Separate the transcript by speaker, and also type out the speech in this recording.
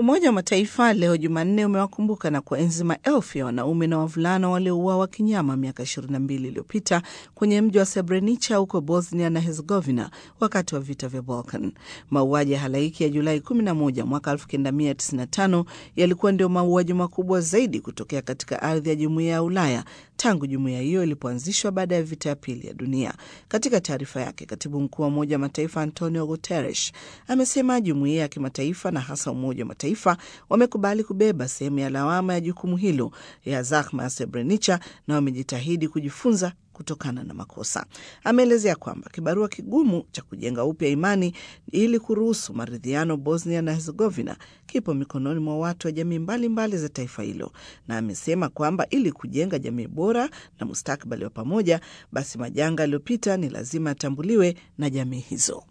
Speaker 1: Umoja wa Mataifa leo Jumanne umewakumbuka na kuenzi maelfu ya wanaume na wavulana waliouawa kinyama miaka 22 iliyopita kwenye mji wa Srebrenica huko Bosnia na Herzegovina wakati wa vita vya Balkan. Mauaji ya halaiki ya Julai 11 mwaka 1995 yalikuwa ndio mauaji makubwa zaidi kutokea katika ardhi ya jumuiya ya Ulaya tangu jumuiya hiyo ilipoanzishwa baada ya vita ya pili ya dunia. Katika taarifa yake, katibu mkuu wa Umoja wa Mataifa Antonio Guterres amesema jumuiya ya kimataifa na hasa Umoja wa Mataifa wamekubali kubeba sehemu ya lawama ya jukumu hilo ya zahma ya Srebrenica na wamejitahidi kujifunza kutokana na makosa. Ameelezea kwamba kibarua kigumu cha kujenga upya imani ili kuruhusu maridhiano Bosnia na Herzegovina kipo mikononi mwa watu wa jamii mbalimbali za taifa hilo, na amesema kwamba ili kujenga jamii bora na mustakabali wa pamoja, basi majanga yaliyopita ni lazima yatambuliwe na jamii hizo.